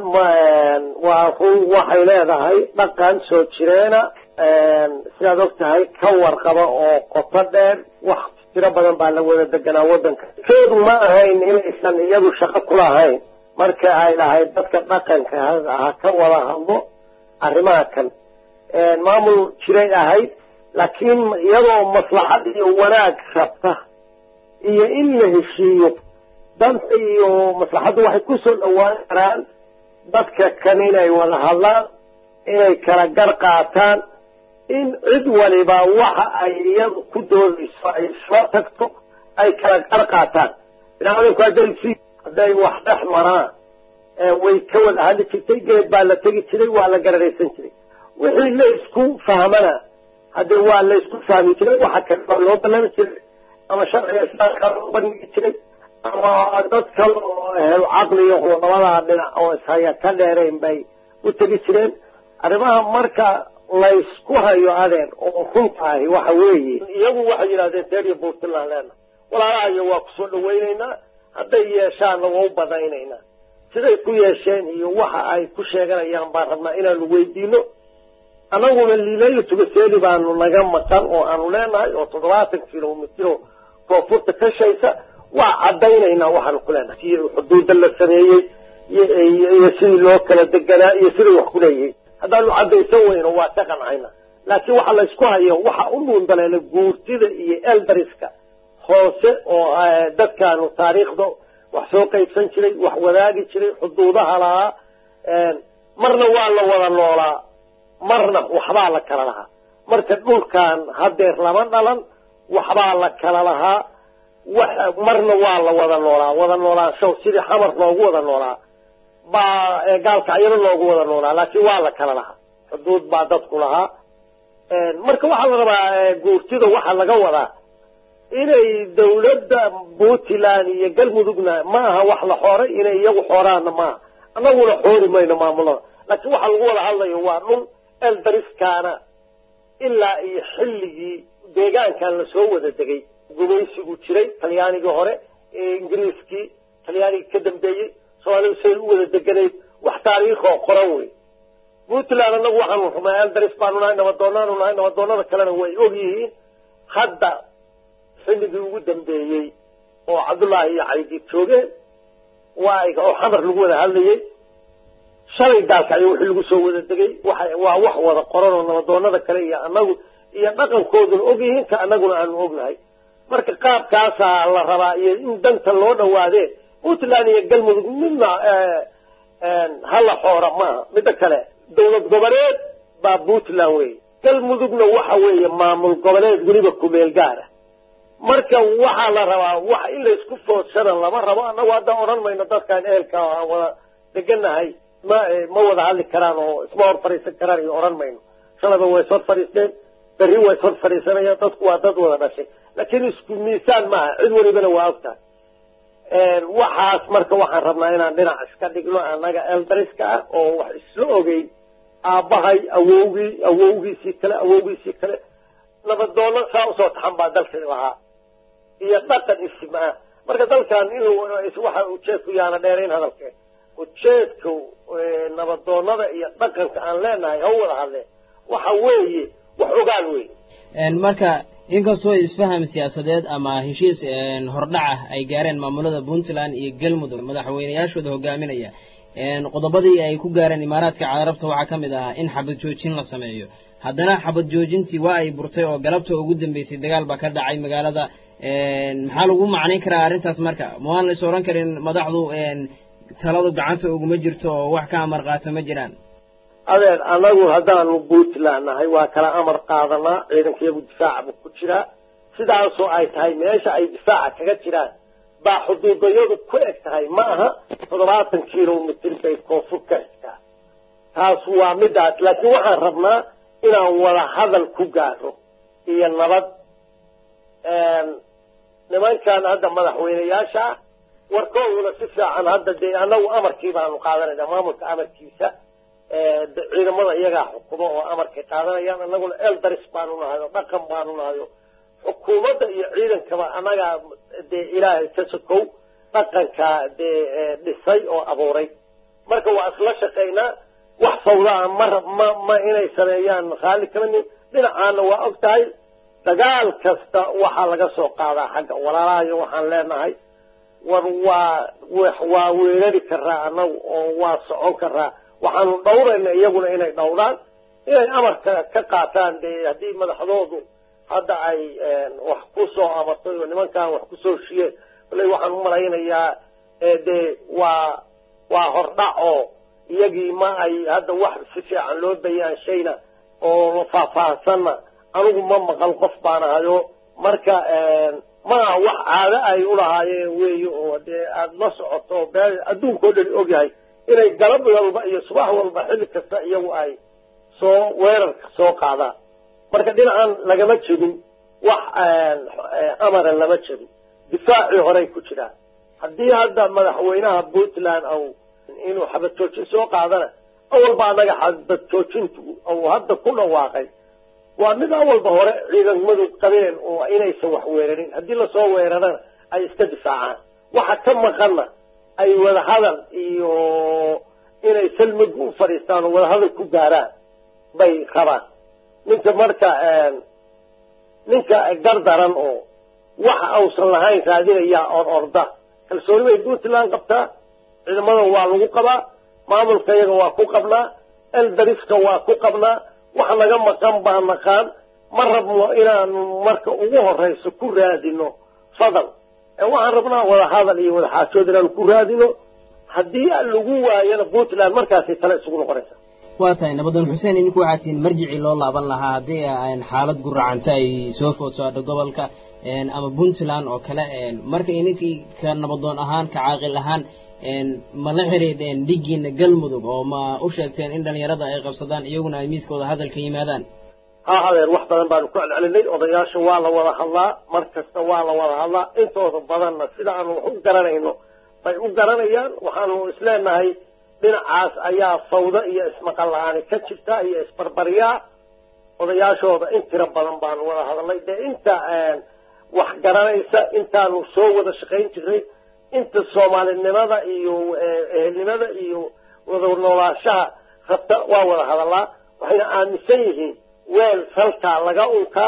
waa run waxay leedahay dhaqan soo jireena sidaad og tahay ka warqaba oo qoto dheer wax tiro badan baa la wada deganaa waddanka keedu ma ahayn inaysan iyadu shaqo kulahayn marka ay lahayd dadka dhaqanka ha ka wada hadlo arrimaha kan maamul jiray ahayd laakiin iyadoo maslaxad iyo wanaag rabta iyo in la heshiiyo danta iyo maslaxaddu waxay ku soo dhowaan karaan dadka kan inay wada hadlaan inay kala gar qaataan in cid waliba waxa ay iyadu ku doodayso ay isla tagto ay kala gar qaataan binaadamku hadday si hadday wax dhex maraan way ka wada hadli jirtay geed baa la tegi jiray waa la gararaysan jiray wixii la isku fahmana haddee waa la isku fahmi jiray waxa kale baa loo ballami jiray ama sharciga islaamka loo bandhigi jiray ama dad kale oo helo caqliyo oo labadaa dhinac oo ishaya ka dheerayn bay u tegi jireen arrimaha marka laysku hayo adeer oo runtaahi waxa weeye iyagu waxay yidhahdeen deeriya puntland leena walaalahayo waa kusoo dhawaynaynaa hadday yeeshaanna waa u badaynaynaa siday ku yeesheen iyo waxa ay ku sheeganayaan baan rabnaa inaanu weydiino annaguna liilayla tugaseeli baanu naga maqan oo aanu leenahay oo toddobaatan kilomitro koonfurta ka shaysa waa caddaynaynaa waxaanu ku leenahay si xuduudda la sameeyey iyo sidii loo kala deganaa iyo siday wax ku leeyihiin haddaanu caddaysan weyno waa ka qancayna laakiin waxa laysku hayo waxa u dhuundaleela guurtida iyo eldariska hoose oo dadkaanu taariikhda wax soo qaybsan jiray wax wadaagi jiray xuduudaha lahaa marna waa la wada noolaa marna waxbaa la kala lahaa marka dhulkan hadeer lama dhalan waxbaa la kala lahaa marna waa la wada noolaa wada noolaanshow sidii xamar loogu wada noolaa baa gaalkacyaro loogu wada noolaa laakiin waa la kala lahaa xuduud baa dadku lahaa marka waxaa la rabaa guurtida waxaa laga wadaa inay dawladda puntland iyo galmudugna ma aha wax la xooray inay iyagu xooraanna maaha annaguna xoori mayno maamulada laakiin waxaa lagu wada hadlayo waa dhul eldariskaana ilaa iyo xilligii deegaankan lasoo wada degay gumaysigu jiray talyaanigii hore ingiriiskii talyaanigii ka dambeeyey soomaalidu say u wada deganayd wax taariikhoo qoran wey puntland annagu waxaanu rumaa eldaris baanu nahay nabadoonaanu nahay nabadoonada kalena way og yihiin hadda xilligii ugu dambeeyey oo cabdullaahi iyo caydi joogeen waa oo xamar lagu wada hadlayey shalay daalkacyo wixii lagu soo wada degay waxa waa wax wada qoran oo nabadoonada kale iyo annagu iyo dhaqankooduna og yihiin ka annaguna aanu ognahay marka qaabkaasaa la rabaa iyo in danta loo dhawaadee puntland iyo galmudug midna hala xoora maaha midda kale dawlad goboleed baa puntland weeye galmudugna waxa weeye maamul goboleed weliba kumeel gaara marka waxaa la rabaa wax in laysku foodsadan lama rabo annagu haddaan odhan mayno dadkaan ehelka aan wada deganahay ma ma wada hadli karaan oo isma hor fadhiisan karaan iyo odhan mayno shalayba way ishor fadhiisteen berri way ishor fadhiisanayaan dadku waa dad wada dhashay laakiin isku miisaan maaha cid walibana waa ogtahay waxaas marka waxaan rabnaa inaan dhinac iska dhigno annaga eldariska ah oo wax isla ogeyn aabbahay awowgii awowgiisii kale awowgiisii kale nabadoono saa usoo taxan baa dalka lahaa iyo dhaqan isma ah marka dalkan inuu waxa ujeedku yaana dheerayn hadalkee ujeedka nabadoonada iyo dhaqanka aan leenahay ha wada hadleen waxa weeye wax ogaan wey marka inkastoo isfaham siyaasadeed ama heshiis hordhaca ay gaareen maamulada puntland iyo galmudug madaxweynayaashooda hogaaminaya qodobadii ay ku gaareen imaaraadka carabta waxaa ka mid ahaa in xabad joojin la sameeyo haddana xabad joojintii waa ay burtay oo galabta ugu dambeysay dagaal baa ka dhacay magaalada maxaa lagu macnayn karaa arrintaas marka ma waan la is odhan karin madaxdu taladu gacanta uguma jirto oo wax ka amar qaata ma jiraan adeer annagu haddaanu puntland nahay waa kala amar qaadanaa ciidankayagu difaaca buu ku jiraa sidaasoo ay tahay meesha ay difaaca kaga jiraan baa xuduudayadu ku eg tahay ma aha toddobaatan kilomitr bay koonfur ka xigtaa taas waa midaas laakiin waxaan rabnaa inaan wada hadal ku gaaro iyo nabad nimankan hadda madaxweyneyaasha ah warkooduna si fiican hadda dee annagu amarkii baanu qaadanayna maamulka amarkiisa ciidamada iyagaa xukumo oo amarkay qaadanayaan annaguna eldaris baanu nahay oo dhaqan baanu nahay oo xukuumadda iyo ciidankaba annagaa dee ilaahay ka sokow dhaqankaa dee dhisay oo abuuray marka waa isla shaqaynaa wax fawdaa ma ma ma inay sameeyaan raalli kama nin dhinacaana waa og tahay dagaal kasta waxaa laga soo qaadaa xagga walaalahayo waxaan leenahay war waa waa weerari karaa annagu oo waa socon karaa waxaanu dhawrayna iyaguna inay dhawraan inay amarka ka qaataan dee haddii madaxdoodu hadda ay wax ku soo amartay oo nimankan wax kusoo shiyeen baley waxaan u malaynayaa dee waa waa hordhac oo iyagii ma ay hadda wax si fiican loo bayaanshayna oo faahfaahsanna anigu ma maqal qof baan ahayo marka maa wax caado ay ulahaayeen weeye oo dee aada la socoto bee adduunka oo dhan ogyahay inay galab walba iyo subax walba xilli kasta iyagu ay soo weerarka soo qaadaan marka dhinacan lagama jebin wax amara lama jebin difaacii horey ku jiraan haddii hadda madaxweynaha puntland au inuu xabad joojin soo qaadana awalba annaga xabad joojintu ou hadda ku dhawaaqay waa mid awalba hore ciidamadu qabeen oo inaysan wax weerarin haddii lasoo weerarana ay iska difaacaan waxa ka maqanna ay wadahadal iyo inay salmigu u fadhiistaan oo wadahadal ku gaaraan bay rabaan ninka marka ninka gardaran oo waxa ausan lahayn raadinayaa or orda kalsooni bay puntland qabtaa ciidamadan waa lagu qabaa maamulka iyaga waa ku qabnaa eldariska waa ku qabnaa wax naga maqan baa naqaan ma rabno inaanu marka ugu horeyso ku raadino fadal waxaan rabnaa wada hadal iyo wada xaajood inaanu ku raadino haddii lagu waayana puntland markaasay tale isugu noqonaysa waa tahay nabadoon xuseen idinku waxaa tihiin marjicii loo laaban lahaa haddii xaalad guracanta ay soo food saadho gobolka ama puntland oo kale marka ininkii ka nabadoon ahaan ka caaqil ahaan ma la xiriideen dhigiina galmudug oo ma u sheegteen in dhalinyarada ay qabsadaan iyaguna ay miiskooda hadalka yimaadaan ha hadeer wax badan baanu ku celcelinay odayaasha waa la wada hadlaa mar kasta waa la wada hadlaa intooda badanna sida aanu wax u garanayno bay u garanayaan waxaanu isleenahay dhinacaas ayaa fawdo iyo ismaqal la-aani ka jirta iyo isbarbaryaa odayaashooda in tiro badan baanu wada hadalnay dee inta wax garanaysa intaanu soo wada shaqayn jiray inta soomaalinimada iyo ehelnimada iyo wada noolaanshaha rabta waa wada hadallaa waxayna aaminsan yihiin weel salkaa laga unkaa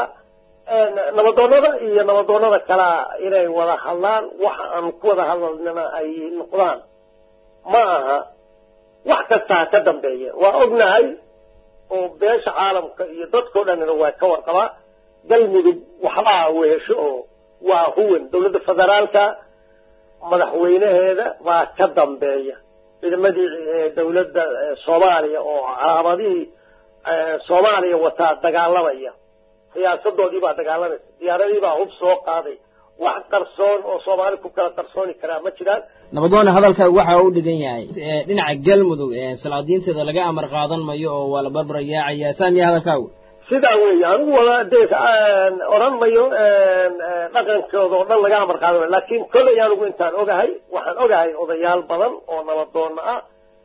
nabadoonada iyo nabadoonada kalea inay wada hadlaan waxa aanu ku wada hadalnana ay noqdaan ma aha wax kasta ha ka dambeeya waa ognahay oo beesha caalamka iyo dadkao dhanina waa ka warqabaa galmudug waxbaa wehesho oo waa huwan dowladda federaalka madaxweynaheeda baa ka dambeeya ciidamadii dowladda soomaaliya oo calaamadihii soomaaliya wataa dagaalamaya siyaasadoodii baa dagaalamaysa diyaaradii baa hub soo qaaday wax qarsoon oo soomaali ku kala qarsooni karaa ma jiraan nabadoone hadalka waxa u dhigan yahay dhinaca galmudug salaadiinteeda laga amar qaadan mayo oo waa la barbarayaacayaa saamiya hadalkaagu sidaa weeye anigu wada dee odhan mayo dhaqankooda oo dhan laga amar qaadan mayo laakiin kollay anigu intaan ogahay waxaan ogahay odayaal badan oo nabadoonna ah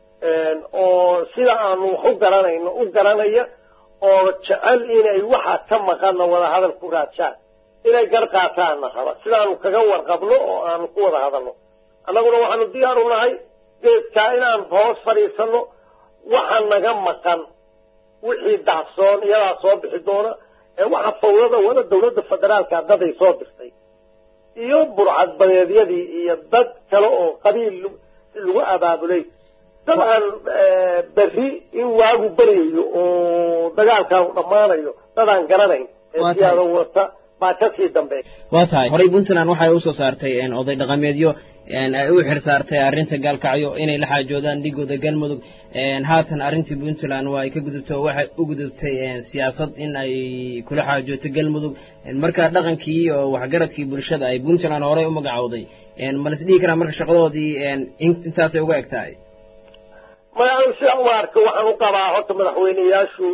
oo sida aanu wax u garanayno u garanaya oo jecel inay waxa ka maqanna wada hadal ku raajaan inay gar qaataanna raba sidaanu kaga warqabno oo aanu ku wada hadalno annaguna waxaanu diyaar u nahay geedkaa inaan hoos fadhiisanno waxa naga maqan wixii dacsoon iyadaa soo bixi doona ee waxa fawdada wada dowladda federaalka daday soo dirtay iyo burcadbadeedyadii iyo dad kale oo qabiil lagu abaabulay dabcan berri in waagu baryayo oo dagaalkan u dhammaanayo dadaan garanayn ee siyaado wata baa kasii dambeeya waa tahay horey puntland waxay usoo saartay oday dhaqameedyo ay u xir saartay arrinta gaalkacyo inay la xaajoodaan dhigooda galmudug haatan arrintii puntland waa ay ka gudubtay oo waxay u gudubtay siyaasad in ay kula xaajooto galmudug marka dhaqankii oo waxgaradkii bulshada ay puntland horey u magacowday ma las dhihi karaa marka shaqadoodii intaasay uga eg tahay maya anu sidaa uma arka waxaan u qabaa horta madaxweyneyaashu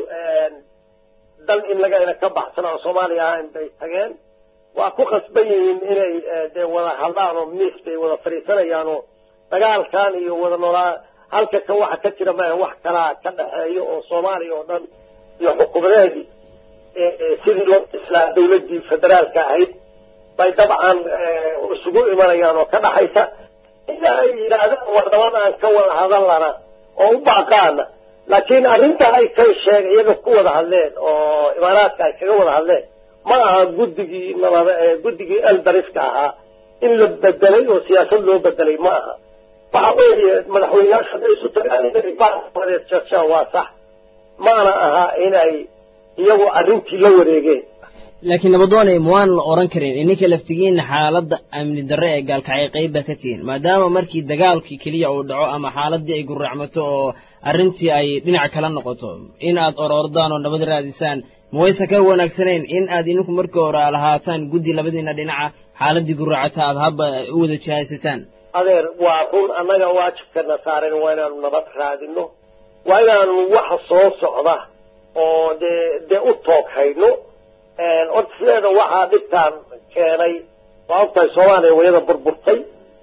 dal in lagayna ka baxsana oo soomaaliya ahayn bay tageen waa ku khasban yihiin inay dee wada hadlaan oo miis bay wada fadhiisanayaan oo dagaalkan iyo wada noolaa halka ka waxa ka jira maaha wax kalaa ka dhexeeyo oo soomaaliya oo dhan iyo xukuumadeedii sidii loo islaa dawladdii federaalka ahayd bay dabcan isugu imanayaan oo ka dhaxaysa ila ay yidhaahdaan wardaban aan ka wada hadallana oo u baaqaana laakiin arrinta ay ka sheeg iyaga ku wada hadleen oo imaaraadka ay kaga wada hadleen ma aha guddigii nabada guddigii eldariska ahaa in la bedelay oo siyaasad loo bedelay ma aha waxa weeye madaxweyneyaashu hadday isu tagaan inay baaqadeed jeegshaan waa sax maana aha inay iyagu arrintii la wareegeen laakiin nabadoone ma waan la oran karin ininka laftigiina xaaladda amni darre ee gaalkacay qayb baa ka tihiin maadaama markii dagaalkii keliya uu dhaco ama xaaladii ay gurracmato oo arrintii ay dhinac kala noqoto in aad orordaan oo nabad raadisaan ma waysan ka wanaagsanayn in aad idinku markii hore lahaataan guddi labadiina dhinaca xaaladii gurracata aad habba u wada jahaysataan adeer waa run annaga waajibkana saaren waa inaanu nabad raadino waa inaanu waxa soo socda oo dee dee u toog hayno horta sideeda waxaa dhibtaan keenay waa ogtahay soomaaliya wayada burburtay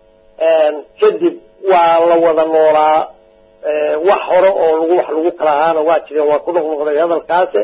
kadib waa la wada noolaa wax hore oo lagu wax lagu kala ahaana waa jireen waa ku noqnoqday hadalkaasi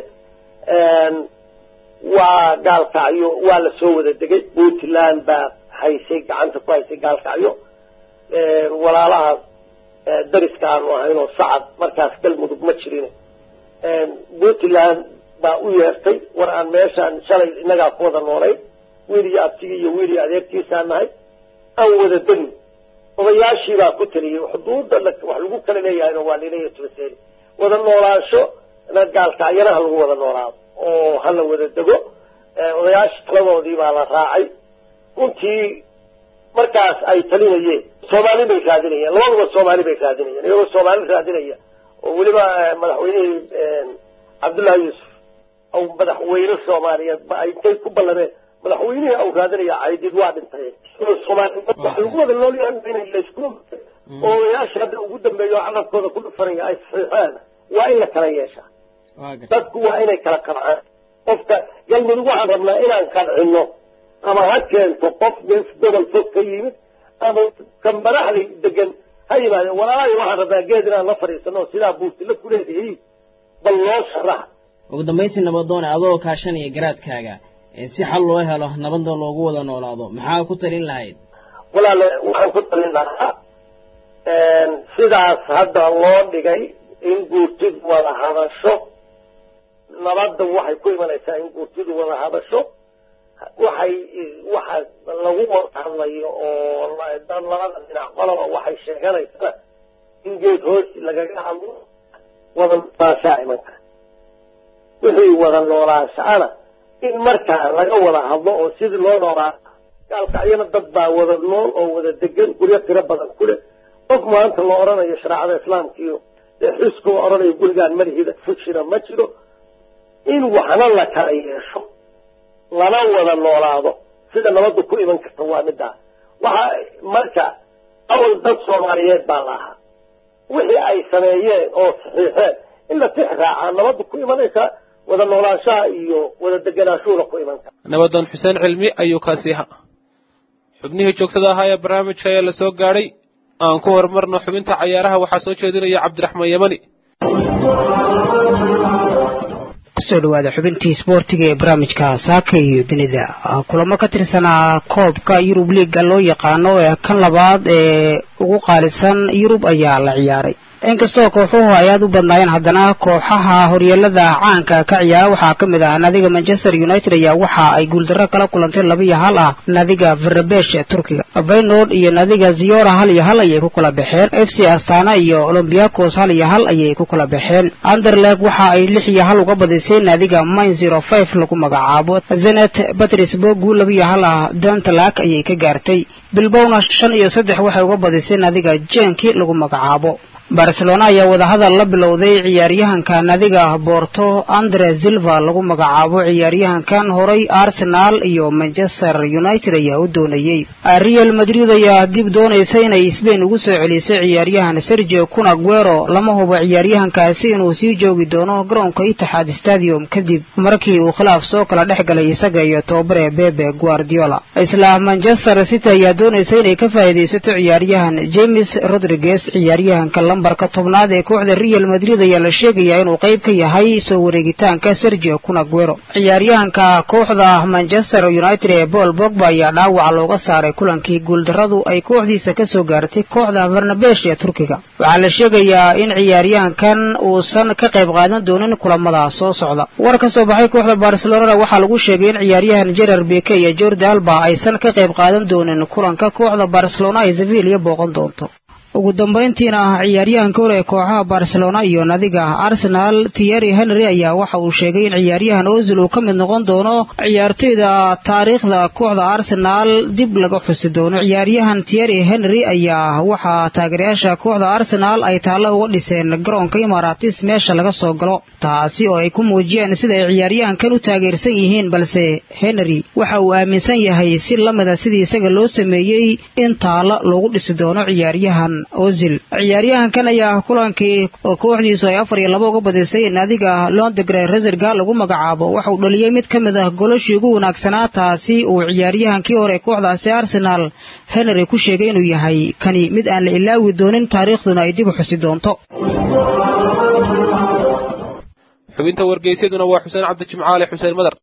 waa gaalkacyo waa la soo wada degay puntland baa haysay gacanta ku haysay gaalkacyo walaalaha dariska aanu ahaynoo sacad markaas galmudug ma jirin puntland baa u yeertay war aan meeshaan shalay innagaa ku wada noolayn wiil iyo abtigii iyo wiil iyo adeerkiisaan nahay aan wada degin odayaashii baa ku taliyey xuduudda wax lagu kala leeyahayna waa laleeyahay tubaseen wada noolaansho na gaalkacyana ha lagu wada noolaado oo hala wada dego odayaashii taladoodii baa la raacay runtii markaas ay talinayeen soomaali bay raadinayeen labaduba soomaali bay raadinayeen iyagoo soomaali raadinaya oo weliba madaxweynihii cabdullahi yuusuf aw madaxweyne soomaaliyeed ba ay intay ku ballameen madaxweynihii au raadinaya caydid waa dhintay soomaali waxa lagu wada noolyahay inay laysku oo odayaasha hadda ugu dambeeyo oo carabkooda ku dhufanaya ay saxiixaan waa in la kala yeeshaa dadku waa inay kala qancaan qofka galmudug waxaan rabnaa inaan qancino ama ha keento qof gees gobol fog ka yimid ama ka madaxda degan ha yimaadeen walaalaayo waxaan rabnaa geed inaan la fadhiisano sidaa buurtila ku leedahay bal loo sharax ugu dambayntii nabadoone adoo kaashanaya garaadkaaga si xal loo helo nabadda loogu wada noolaado maxaa ku talin lahayd walaale waxaan ku talin lahaa sidaas hadda loo dhigay in guurtidu wada hadasho nabadda waxay ku imanaysaa in guurtidu wada hadasho waxay waxa lagu wada hadlayo oo dad labada dhinac qoloba waxay sheeganaysaa in geed hoosi lagaga hadlo wada noolaanshaa imanka wixii wada noolaanshaana in markaa laga wada hadlo oo sidii loo noolaa gaalkacyana dad baa wada nool oo wada degan guryo tiro badan ku leh qof maanta la odhanayo shareecada islaamka iyo dee xisku la odhanayo gurigaan marihida fujina ma jiro in waxna la kala yeesho lana wada noolaado sida nabaddu ku iman karta waa middaa waxa marka awal dad soomaaliyeed baa la ahaa wixii ay sameeyeen oo saxiixeen in la tix raacaa nabaddu ku imanaysaa wada noolaanshaha iyo wada deganaanshuhuna ku iman kara nabadoon xuseen cilmi ayuu kaasi ahaa xubnihii joogtada ahaa ee barnaamijka ayaa la soo gaadhay aan ku horumarno xubinta cayaaraha waxaa soo jeedinaya cabdiraxmaan yamani kusoo dhawaada xubintii isboortiga ee barnaamijka saaka iyo dunida kulamo ka tirsanaa koobka yurub liiga loo yaqaano ee kan labaad ee ugu qaalisan yurub ayaa la ciyaaray inkastoo kooxuhu ay aad u badnaayeen haddana kooxaha horyeelada caanka ka ciyaara waxaa ka mid ah naadiga manchester united ayaa waxa ay guuldarro kala kulantay laba iyo hal ah naadiga verabesh ee turkiga vaynord iyo naadiga ziyora hal iyo hal ayay ku kala baxeen f c astana iyo olombiakos hal iyo hal ayay ku kala baxeen anderleg waxa ay lix iyo hal uga badisay naadiga mine zero five lagu magacaabo zenet batrisburg guul laba iyo hal ah dontalak ayay ka gaartay bilbowna shan iyo saddex waxay uga badisay naadiga jenki lagu magacaabo barcelona ayaa wadahadal la bilowday ciyaaryahanka nadiga borto andre silva lagu magacaabo ciyaaryahankan horay arsenal iyo manchester united ayaa u doonayey real madrid ayaa dib doonaysa inay sbain ugu soo celisay ciyaaryahan sergio cunaguero lama hubo ciyaaryahankaasi inuu sii joogi doono garoonka itixaad stadium kadib markii uu khilaaf soo kala dhex galay isaga iyo tobabare bebe guardiola isla manchester city ayaa doonaysa inay ka faa'iidaysato ciyaaryahan james rodriguez ciyaaryahanka lambarka tobnaad ee kooxda real madrid ayaa la sheegayaa inuu qayb ka yahay soo wareegitaanka sergio cunaguero ciyaaryahanka kooxda manchester united ee paul bogba ayaa dhaawaca looga saaray kulankii guuldarradu ay kooxdiisa ka soo gaartay kooxda barnabesh ee turkiga waxaa la sheegayaa in ciyaaryahankan uusan ka qayb qaadan doonin kulamada soo socda war ka soo baxay kooxda barcelonana waxaa lagu sheegay in ciyaaryahan jerar beke iyo jordi alba aysan ka qayb qaadan doonin kulanka kooxda barcelona ay sevilla booqan doonto ugu dambayntiina ciyaaryahanka hore ee kooxaha barcelona iyo nadiga arsenal tierry henry ayaa waxa uu sheegay in ciyaaryahan ozil uu ka mid noqon doono ciyaartoyda taariikhda kooxda arsenal dib laga xusi doono ciyaaryahan tierry henry ayaa waxaa taageerayaasha kooxda arsenal ay taallo uga dhiseen garoonka imaratis meesha laga soo galo taasi oo ay ku muujiyeen sida ay ciyaaryahankan u taageersan yihiin balse henry waxa uu aaminsan yahay si lamida sidii isaga loo sameeyey in taallo loogu dhisi doono ciyaaryahan ozil ciyaaryahankan ayaa kulankii kooxdiisu ay afar iyo laba uga badisay naadiga londegre reserga lagu magacaabo waxa uu dhaliyey mid ka mid ah golashii ugu wanaagsanaa taasi uu ciyaaryahankii hore kooxdaasi arsenal henry ku sheegay inuu yahay kani mid aan la ilaawi doonin taariikhduna ay dib u xusi doonto xubinta wargeysyaduna waa xuseen cabdi jimcaale xuseen madar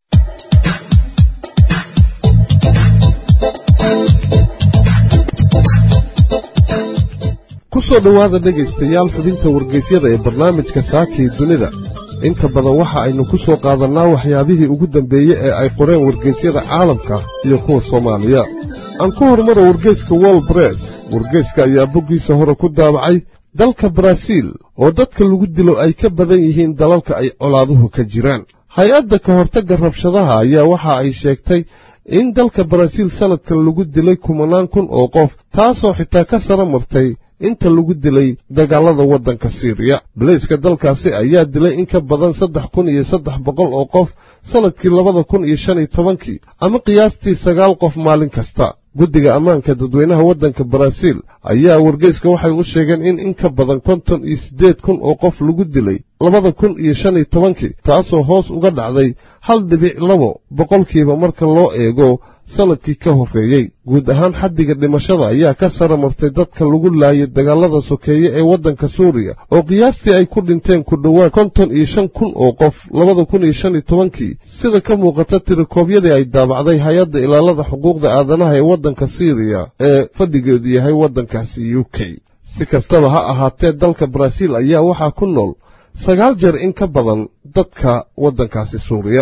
ku soo dhowaada dhegaystayaal xubinta wargeysyada ee barnaamijka saakii dunida inta badan waxa aynu ku soo qaadannaa waxyaabihii ugu dambeeye ee ay qoreen wargeysyada caalamka iyo kuwa soomaaliya aan ku hormaro wargeyska wol bress wargeyska ayaa boggiisa hore ku daabacay dalka baraaziil oo dadka lagu dilo ay ka badan yihiin dalalka ay colaaduhu ka jiraan hay-adda ka hortagga rabshadaha ayaa waxa ay sheegtay in dalka baraaziil sannadkan lagu dilay kumanaan kun oo qof taasoo xitaa ka sara martay inta lagu dilay dagaalada waddanka siiriya baleyska dalkaasi ayaa dilay in ka badan saddex kun iyo saddex boqol oo qof sannadkii labada kun iyo shan iyo tobankii ama qiyaastii sagaal qof maalin kasta guddiga ammaanka dadweynaha waddanka baraaziil ayaa wargeyska waxay u sheegeen in in ka badan konton iyo siddeed kun oo qof lagu dilay labada kun iyo shan iyo tobankii taasoo hoos uga dhacday hal dhibic labo boqolkiiba marka loo eego sannadkii ka horreeyey guud ahaan xaddiga dhimashada ayaa ka sara martay dadka lagu laayay dagaalada sokeeye ee waddanka suuriya oo qiyaastii ay ku dhinteen ku dhowaad konton iyo shan kun oo qof labada kun iyo shan iyo tobankii sida ka muuqata tirikoobyadii ay daabacday hay-adda ilaalada xuquuqda aadanaha ee waddanka siiriya ee fadhigeedu yahay waddankaasi u k si kastaba ha ahaatee dalka baraaziil ayaa waxaa ku nool sagaal jeer in ka badan dadka waddankaasi suuriya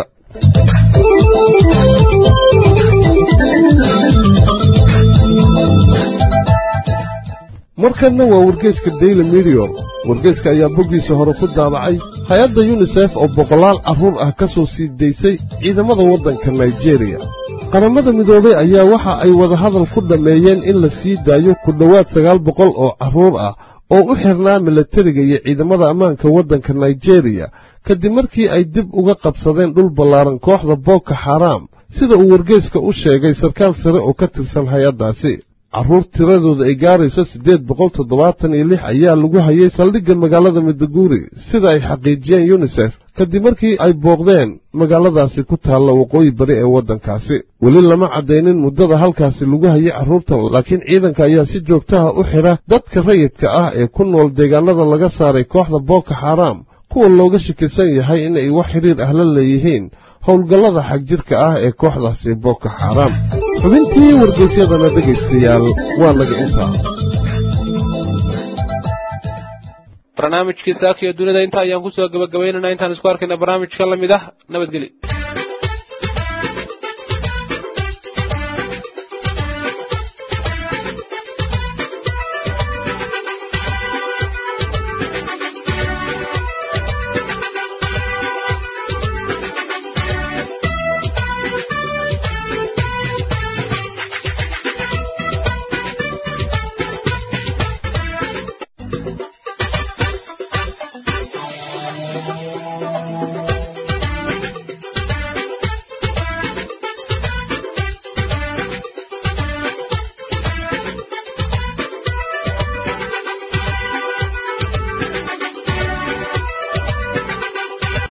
markanna waa wargeyska daily medior wargeyska ayaa boggiisa hore ku daabacay hay-adda yunisef oo boqolaal carruur ah ka soo sii daysay ciidamada waddanka naijeeriya qaramada midoobay ayaa waxa ay wadahadal ku dhammeeyeen in la sii daayo ku dhowaad sagaal boqol oo carruur ah oo u xirnaa milatariga iyo ciidamada ammaanka waddanka naijeeriya kadib markii ay dib uga qabsadeen dhul ballaaran kooxda booko xaraam sida uu wargeyska u sheegay sarkaal sare oo ka tirsan hay-addaasi carruur tiradooda ay gaarayso siddeed boqol toddobaatan iyo lix ayaa lagu hayay saldhigga magaalada midaguuri sida ay xaqiijiyeen yunisef kadib markii ay booqdeen magaaladaasi ku taalla waqooyi bari ee waddankaasi weli lama caddaynin muddada halkaasi lagu hayay carruurtan laakiin ciidanka ayaa si joogtaha u xidha dadka rayidka ah ee ku nool deegaanada laga saaray kooxda booko xaraam kuwa looga shakisan yahay inay wax xidhiir ah la leeyihiin howlgallada xagjirka ah ee kooxdaasi booko xaraam xubintii wargeysyadana dhegaystayaal waa naga intaa barnaamijkii saaka iyo dunida inta ayaan kusoo gabagabaynayna intaan isku arkayna barnaamijka la mid ah nabadgelyo